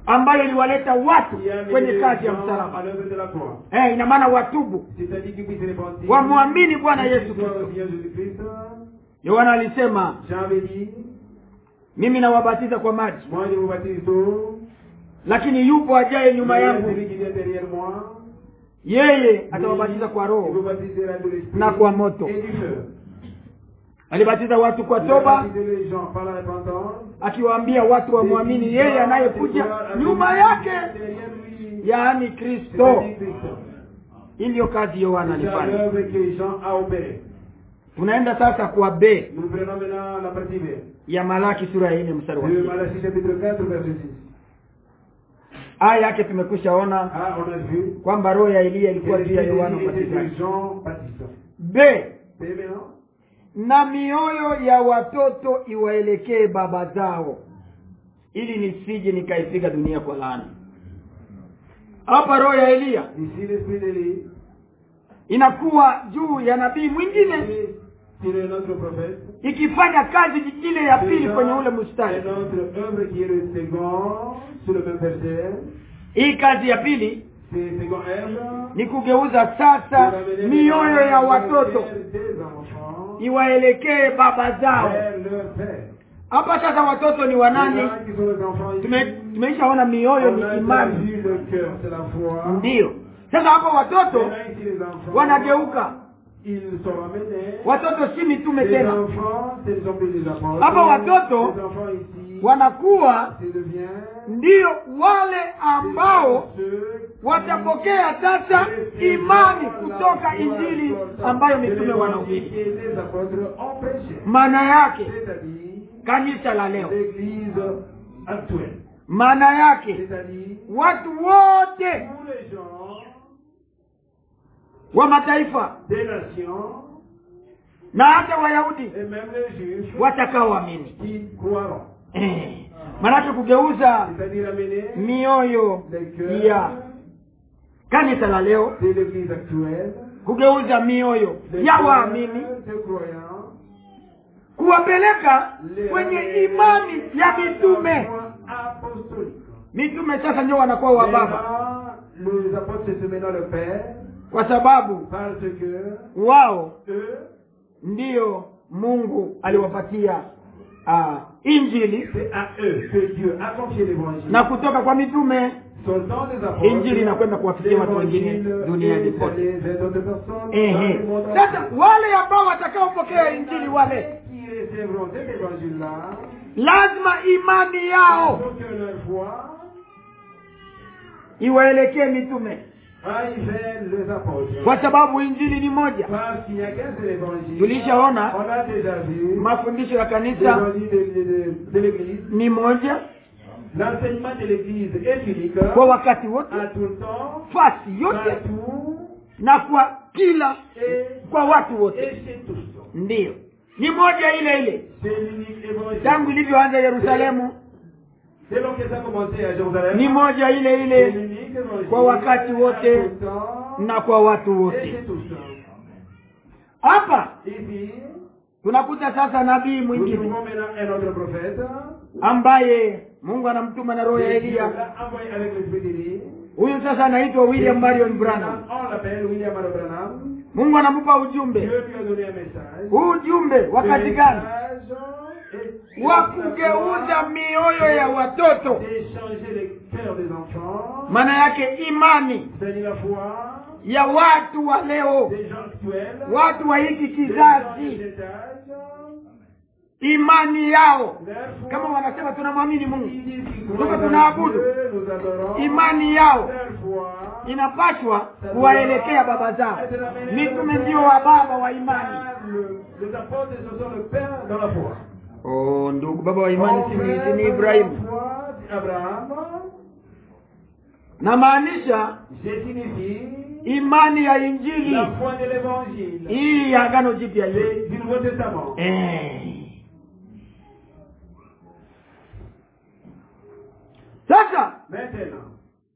ambayo iliwaleta watu qui a amené kwenye les kazi ya gens à msalaba l'œuvre de la croix. eh, ina maana watubu C'est-à-dire qu'ils puissent se repentir. wamwamini bwana yesu Qu'ils croient au kristo Seigneur Jésus-Christ. yohana alisema Jean avait dit, mimi nawabatiza kwa maji moi je vous baptise d'eau, lakini yupo ajaye nyuma mais yangu celui qui vient derrière moi, yeye atawabatiza kwa il vous roho baptisera de l'esprit na kwa moto. et du feu. alibatiza watu kwa Il a toba baptisé les gens par la repentance. akiwaambia watu wamwamini yeye anayekuja nyuma yake yaani kristo hii ndiyo kazi yohana C'est à alifanya l'œuvre que Jean a opéré. tunaenda sasa kwa b Nous prenons maintenant la partie B. ya malaki sura ya nne mstari wa De sita. Malachie chapitre 4, verset 6. aya yake tumekwisha ona Ah, on a vu. kwamba roho ya eliya ilikuwa que juu ya l'Esprit yohana était sur mbatizaji Jean Baptiste. b Et maintenant, na mioyo ya watoto iwaelekee baba zao ili nisije nikaipiga dunia kwa laana hapa roho ya eliya ici l'esprit d'Élie, inakuwa juu ya nabii mwingine c'est un autre prophète. ikifanya kazi ile ya pili Déjà, kwenye ule mstari Un autre œuvre qui est le second, sur le même verset. hii kazi ya pili C'est second œuvre. ni kugeuza sasa mioyo ya watoto des enfants iwaelekee baba zao vers leur père. hapa sasa watoto ni wanani Les gens qui sont les enfants ici, Tume- tumeishaona mioyo on ni a déjà imani vu le cœur, c'est la foi. ndiyo sasa hapa watoto Maintenant ici les enfants, wanageuka ils sont ramenés. watoto si mitume Les tena enfants, ce ne sont plus des apôtres. Hapa watoto Les enfants ici, wanakuwa c'est devient ndiyo wale ambao watapokea sasa imani kutoka injili ambayo mitume wanahubiri les apôtres ont prêché. maana yake C'est-à-dire kanisa la leo l'église actuelle. maana yake C'est-à-dire watu wote tous les gens wa mataifa des nations na hata wayahudi et même les juifs watakaoamini qui croiront. eh. maanake kugeuza C'est-à-dire amener mioyo les ya cœurs kanisa la leo de l'église actuelle, kugeuza mioyo les ya cœurs waamini des croyants, kuwapeleka les kwenye ramener imani ya à la mitume foi apostolique. mitume sasa ndio wanakuwa wa baba Maintenant, les apôtres c'est maintenant le Père, kwa sababu parce que wao eux, ndiyo mungu aliwapatia uh, injili c'est à eux que Dieu a confié l'évangile. na kutoka kwa mitume Soltant des apôtres, Injili inakwenda kuwafikia watu wengine l'évangile duniani est kote. allé vers d'autres personnes dans ehe le monde sasa entier. wale ambao watakaopokea injili wale qui recevront cet évangile-là, lazima imani il yao faut que leur foi iwaelekee mitume aille vers les apôtres. kwa sababu injili ni moja Parce qu'il n'y a qu'un seul évangile. tulishaona On a déjà vu mafundisho ya kanisa l'évangile de, de, de, de l'église. ni moja L'enseignement de l'église est unique kwa wakati wote à tout le temps, fasi yote partout na kwa kila et, kwa watu wote et chez tous. ndiyo ni moja ile ile C'est l'unique évangile. tangu ilivyoanza yerusalemu C'est donc que ça a commencé à Jérusalem. ni moja ile C'est ile l'unique évangile kwa wakati à wote tout le temps na kwa watu et wote chez tous. hapa Ici, tunakuta sasa nabii nous mwingine trouvons maintenant un autre prophète. ambaye mungu anamtuma na roho ya Et Dieu eliya l'a envoyé avec l'esprit d'Élie. huyu sasa anaitwa william marion branham On l'appelle William Marion Branham. mungu anamupa Dieu ujumbe lui a donné un message. huu ujumbe wakati gani Message wa kugeuza mioyo ya watoto d'échanger les cœurs des enfants, maana yake imani c'est-à-dire la foi ya watu wa leo des gens actuels, watu wa hiki des gens de kizazi cet âge, imani yao leur foi, kama wanasema tunamwamini mungu ils disent qu'ils Tuko croient en tunaabudu. Dieu, nous adorons, imani yao leur foi, inapaswa kuwaelekea baba zao mitume ndio wa baba wa imani Le- Les apôtres, ce sont le père dans la foi. oh, ndugu baba wa imani si ni- si ni Mon ibrahimu frère dans la foi, c'est Abraham, namaanisha je signifie imani ya injili la foi de l'évangile, hii ya agano jipya hii le- du Nouveau Testament. Eh. sasa Maintenant,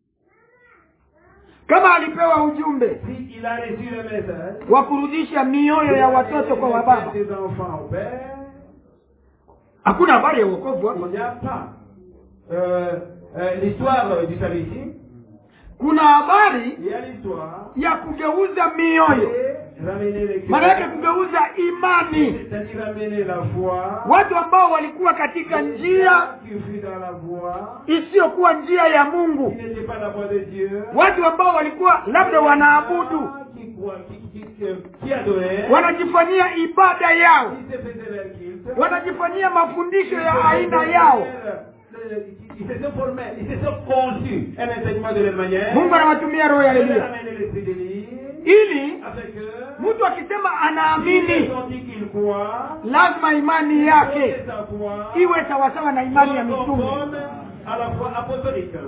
kama alipewa ujumbe si il a reçu le message, wa kurudisha mioyo ya watoto kwa wababa des enfants au père, hakuna habari ya uokovu il hapa n'y a pas euh, euh, l'histoire euh, du salut ici, kuna habari il y a l'histoire ya kugeuza mioyo et ramener les maana yake cœurs, kugeuza imani c'est-à-dire ramener la foi, watu ambao walikuwa katika njia qui fut dans la voie, isiyokuwa njia ya qui mungu n'était pas la voie de Dieu, watu ambao walikuwa labda wanaabudu qui croient, qui, qui, qui, qui adoraient, wanajifanyia ibada yao qui se faisaient leur culte, wanajifanyia mafundisho Ils ya se aina faisaient yao leur- le- Ils se sont formés, ils se sont conçus un enseignement de leur manière. mungu anawatumia roho ya Dieu leur elia a amené l'esprit de l'île, ili afin que mtu akisema Ils anaamini ont dit qu'ils croient, lazima imani que yake sa foi iwe sawasawa na imani ya soit mitume conforme à la foi apostolique.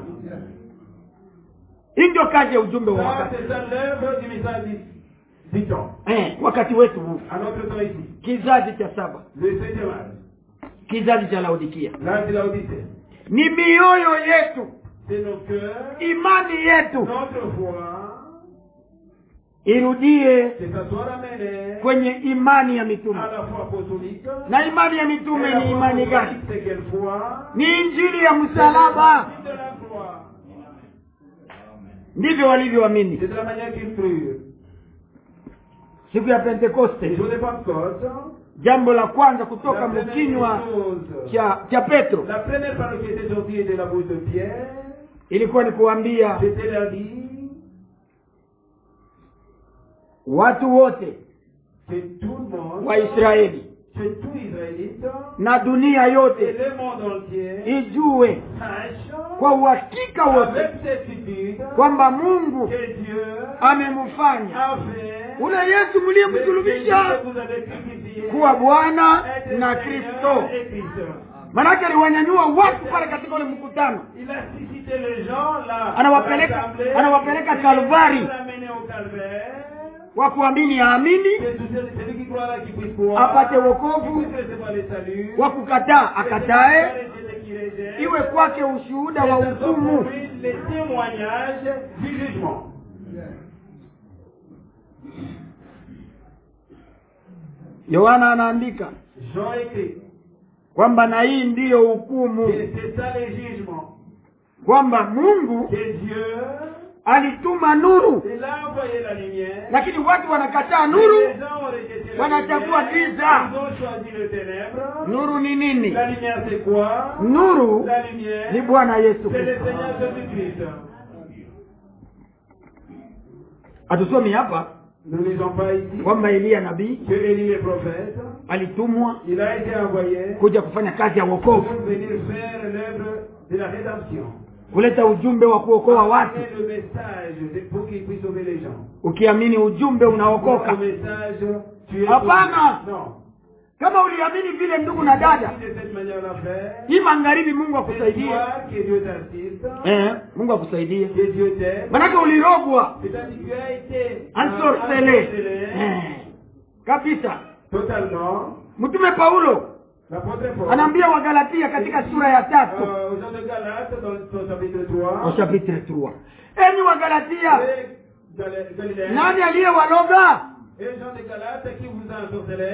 hii ndio kazi ya ujumbe wa Ça, wakati c'est ça l'œuvre du message du, du temps. eh, wakati wetu huu À notre temps ici, kizazi cha saba le septième âge, kizazi cha laodikia l'âge de la Odyssée, ni mioyo yetu c'est nos cœurs, imani yetu notre foi, irudie que ça soit ramené kwenye imani ya à mitume la foi apostolique. na imani ya Et mitume la ni foi imani apostolique, gani c'est quelle foi ni injili ya C'est msalaba l'évangile de la croix. ndivyo walivyoamini C'est de la manière qu'ils crurent. siku ya Les pentekoste jours de Pentecôte, jambo la kwanza kutoka la première mkinywa chose, cha cha petro la première parole qui était sortie de la bouche de Pierre, ilikuwa ni kuambia c'était leur dire watu wote que tout le monde, wa israeli que tout Israélite na dunia et yote le monde entier ijue sache kwa uhakika wote avec certitude kwamba mungu que Dieu amemfanya a fait ule yesu le Christ mliyemsulubisha que vous avez crucifié kuwa bwana être na Seigneur kristo et Christ. manake aliwanyanyua watu pale katika ule mkutano Il a suscité les gens là. Anawapeleka- à l'assemblée. anawapeleka Il Kalvari. les a ramenés au Calvaire. wa kuamini aamini Que tout celui celui qui croit là, qui puisse croire. apate Qui wokovu puisse recevoir le salut. wa kukataa akatae Celui qui rejette. iwe kwake ushuhuda wa Et ce sont pour hukumu lui les témoignages du jugement. yohana anaandika Jean écrit. kwamba na hii ndiyo hukumu Et c'est ça le jugement. kwamba mungu Que Dieu, alituma nuru il a envoyé la lumière. lakini watu wanakataa Les nuru gens ont rejeté la Wanachagua lumière. giza. Ils ont choisi le ténèbre. nuru ni nini La lumière c'est quoi nuru La lumière, ni bwana yesu c'est le kristo Seigneur Jésus-Christ. hatusomi hapa Nous ne lisons pas ici kwamba eliya nabii que Élie le prophète, alitumwa il a été envoyé kuja kufanya kazi ya pour wokovu venir faire l'œuvre de la rédemption. kuleta ujumbe wa kuokoa watu Amener le message de- pour qu'il puisse sauver les gens. ukiamini ujumbe unaokoka Le message, tu es Hapana. sauvé. Non. kama uliamini vile ndugu na dada Si de cette manière la faire, hii magharibi mungu c'est akusaidie toi que Dieu t'assiste, eh, mungu akusaidie que Dieu t'aide. manake ulirogwa C'est-à-dire que tu as été ansorsele ensorcelé eh, kabisa totalement. mtume paulo L'apôtre Paul, anaambia wagalatia katika sura ya tatu euh, aux gens de Galate, dans son chapitre 3, au chapitre 3 enyi wagalatia et Gal- Galiléens, nani aliyewaloga et gens de Galate qui vous a ensorcelé,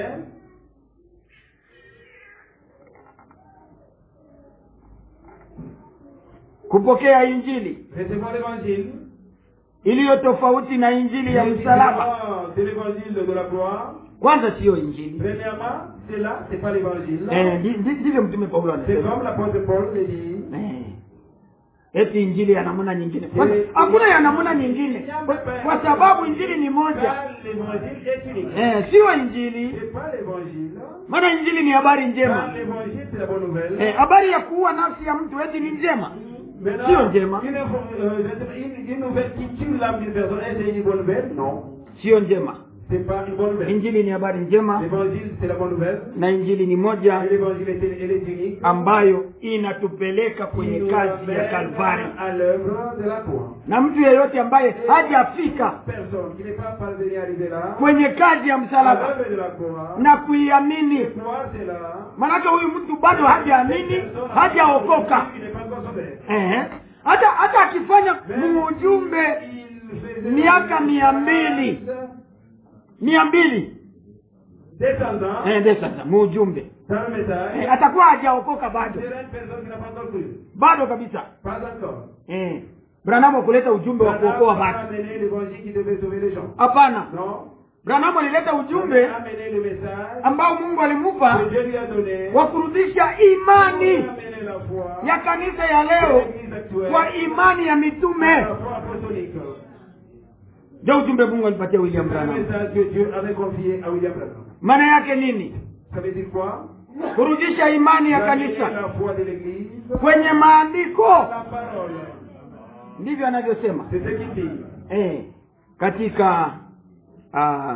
kupokea injili recevons l'évangile. iliyo tofauti na injili ya msalaba Différent de l'évangile de la croix. kwanza siyo injili Premièrement, c'est là, c'est pas l'évangile. Eh, ndi- ndi- ndivyo mtume paulo C'est anasema comme l'apôtre Paul le dit. Eh, eti injili ya namna nyingine Kwanza, hakuna ya namna nyingine kwa, kwa sababu injili ni moja Car l'évangile est unique. eh, siyo injili C'est pas l'évangile. maana injili ni habari Car njema l'évangile, c'est la bonne nouvelle. eh, habari ya kuua nafsi ya mtu eti ni njema Maintenant, Sio njema. une, info- euh, je sais pas, une- une nouvelle qui tue l'âme d'une personne, est-ce une bonne nouvelle Non. siyo njema C'est pas une bonne nouvelle. injili ni habari njema L'évangile, c'est la bonne nouvelle. na injili ni moja Et l'évangile, est- elle est unique. ambayo inatupeleka qui kwenye nous kazi ya ramène kalvari à l'œuvre de la croix. na mtu yeyote ambaye hajafika Personne qui n'est pas parvenu à arriver là, kwenye kazi ya à msalaba l'œuvre de la croix, na kuiamini croix c'est là. manake huyu mtu bado hajaamini hajaokoka Il n'est pas encore sauvé. Ehe. hata hata akifanya muujumbe Il faisait miaka mia mbili mia mbili descendant eh, ndio sasa muujumbe dans le message, eh, atakuwa hajaokoka bado sera une personne qui n'a pas encore cru. bado kabisa Pas encore. eh, branamu kuleta ujumbe wa kuokoa Branham a watu amené l'évangile qui devait sauver les gens. hapana Non. branamu alileta Il ujumbe a amené le message ambao mungu alimupa que Dieu lui a donné wa kurudisha pour imani amener la foi ya kanisa ya de leo l'église actuelle kwa imani ya à mitume la foi apostolique. ndio ujumbe mungu alipatia william C'est un branham message que Dieu avait confié à William Branham. maana yake nini Ça veut dire quoi kurudisha imani ya Ramener kanisa la foi de l'église kwenye à maandiko la parole. ndivyo anavyosema C'est ce qu'il dit. eh, katika uh,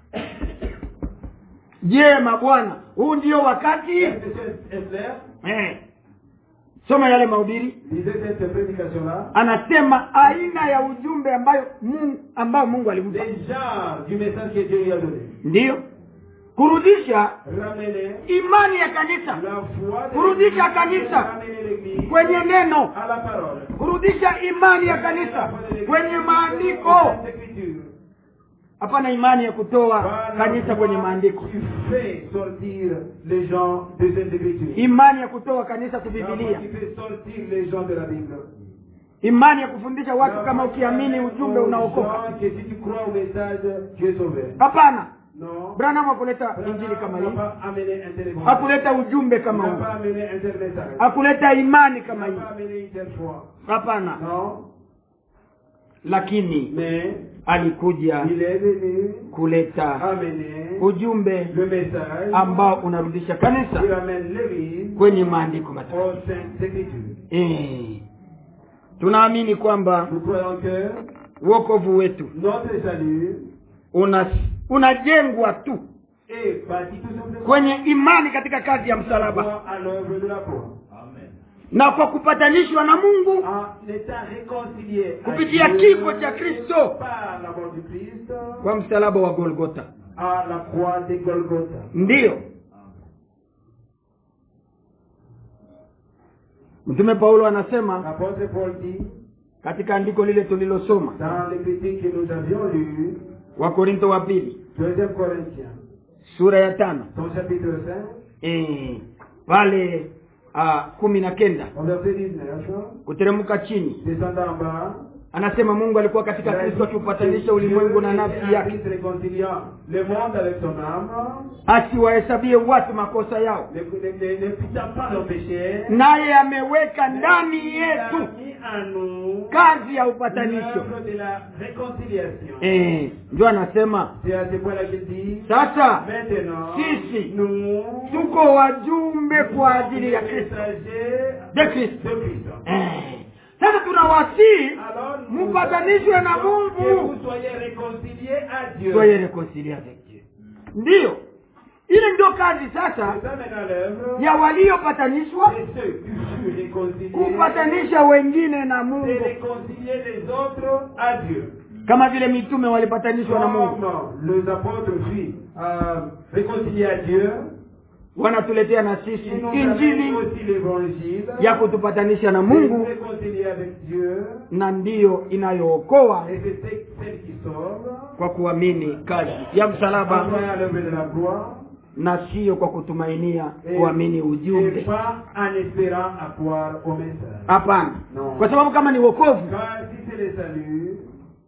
je mabwana huu ndio wakati Est-ce que c'est est clair eh, soma yale mahubiri Lisez cette prédication-là. anasema aina ya ujumbe ambayo mungu, ambao mungu alimpa Les genres du message que Dieu lui a donné. ndiyo kurudisha Ramener imani ya kanisa la foi de Kurudisha l'Église, kanisa. ramener l'église kwenye neno à la parole. kurudisha imani ya kanisa kwenye maandiko hapana imani ya kutoa kanisa kwenye maandiko Tu fais sortir les gens des Saintes Écritures. imani ya kutoa kanisa Tu kubibilia fais sortir les gens de la Bible. imani ya kufundisha watu kama ukiamini ujumbe Aux unaokoka gens que si tu crois au message, tu es sauvé. hapana Non. branham hakuleta injili Branham kama n'a hii pas amené un tel évangile. hakuleta ujumbe Il kama n'a huu pas amené un tel message. hakuleta imani Il kama n'a hii pas amené une telle foi. hapana Non. lakini Mais alikuja il est venu kuleta amener ujumbe le message ambao unarudisha kanisa qui ramène l'Église kwenye maandiko matakatifu aux Saintes Écritures. Eh, tunaamini kwamba Nous croyons que wokovu wetu notre salut una unajengwa tu est bâti tout simplement kwenye imani katika kazi ya msalaba croix à l'œuvre de la croix. na kwa kupatanishwa na mungu En étant réconcilié à Kupitia Dieu kifo cha Kristo. par la mort du Christ kwa msalaba wa golgota à la croix de Golgotha. ndiyo mtume paulo anasema L'apôtre Paul dit katika andiko lile tulilosoma dans l'épître que nous avions lu, wakorinto wa pili 2 Corinthiens, sura ya tano son chapitre 5, e, pale uh, kumi na kenda au verset 19, kuteremka chini descendant en bas, anasema mungu alikuwa katika kristo akiupatanisha ulimwengu na nafsi yake Christ réconciliant le monde avec son âme, asiwahesabie watu makosa yao ne, ne, ne, ne puissant pas nos péchés, naye ameweka ndani il a yetu mis en nous kazi ya upatanisho l'œuvre de la réconciliation. e, ndio anasema C'est à ce point-là qu'il dit, sasa maintenant, Sisi. nous, tuko wajumbe kwa ajili ya les kristo messagers de kristo de Christ. Eh, sasa tunawasii Alors, nous mupatanishwe na que vous mungu soyez réconciliés à Dieu. soyez reconcilie avec Dieu ndiyo ile ndio kazi sasa C'est ça maintenant l'œuvre. ya waliopatanishwa Et ceux qui furent réconciliés, kupatanisha wengine na c'est mungu réconcilier les autres à Dieu. kama vile mitume walipatanishwa na mungu Comme les apôtres furent euh, réconciliés à Dieu, wanatuletea na sisi ils nous injili amènent aussi l'évangile. ya kutupatanisha na de mungu nous réconcilier avec Dieu. na ndiyo inayookoa Et c'est ce- celle qui sauve. kwa kuamini kazi ya En msalaba croyant à l'œuvre de la croix. na siyo kwa kutumainia Et, kuamini et ujumbe pas en espérant à croire au message. hapana Non. kwa sababu kama ni wokovu Car si c'est le salut,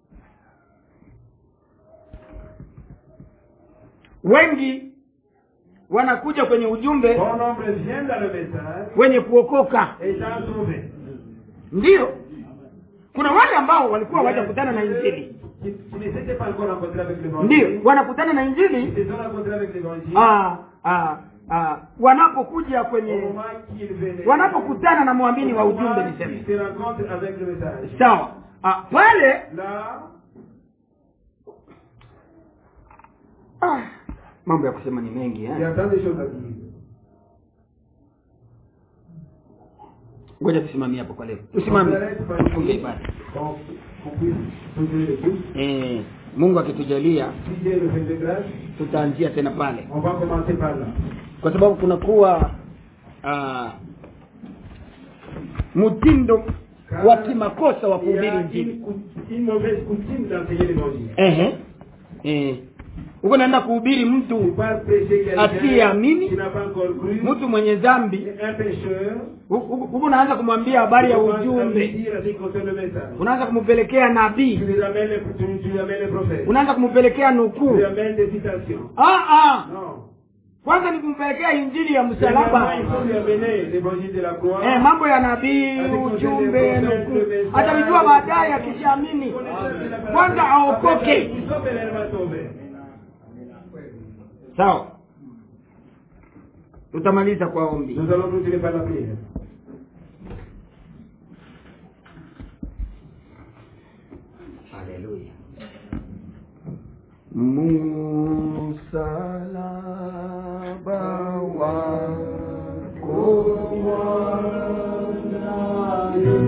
wengi wanakuja kwenye ujumbe bon nombre viennent dans le message wenye kuokoka étant sauvés. ndiyo kuna wale ambao walikuwa wajakutana na injili Qui, qui ne s'étaient pas encore rencontrés avec ndiyo l'évangile. wanakutana na Ils injili se sont rencontrés avec l'évangile. ah, ah, ah, wanapokuja Au kwenye moment qu'ils venaient. wanapokutana na mwamini wa au ujumbe moment niseme qu'ils se rencontrent avec le message. sawa ah, pale Là, ah, mambo ya kusema ni mengi il y eh? a tant de choses à dire. ngoja tusimamie hapo kwa leo tusimame tufunge ibada Bon, qu'on puisse poser le but. eh, mungu akitujalia Si Dieu le fait de grâce, tutaanzia tena pale on va commencer par là. kwa sababu kunakuwa uh, mtindo wa kimakosa wa Il y kuhubiri a injili une, cou- une mauvaise coutume d'enseigner l'évangile. Ehe. Eh, uko naenda kuhubiri Tu mtu pars prêcher quelqu'un asiyeamini qui n'a pas encore cru, mtu mwenye dhambi un pécheur, huku huku unaanza kumwambia habari ya tu commences à lui ujumbe dire à ce qui concerne le message. unaanza kumpelekea Tu nabii lui amènes les, tu, tu lui amènes les prophètes. unaanza kumpelekea Tu nukuu lui amènes des citations. ah, ah. Non. kwanza ni kumpelekea injili ya Premièrement, msalaba il faut lui amener l'évangile de la croix. eh, mambo ya nabii ujumbe nukuu atavijua baadaye akishaamini kwanza aokoke Il sauve et elle va sauver. sawa tutamaliza kwa ombi Nous allons continuer par la prière. haleluya Msalaba wako wa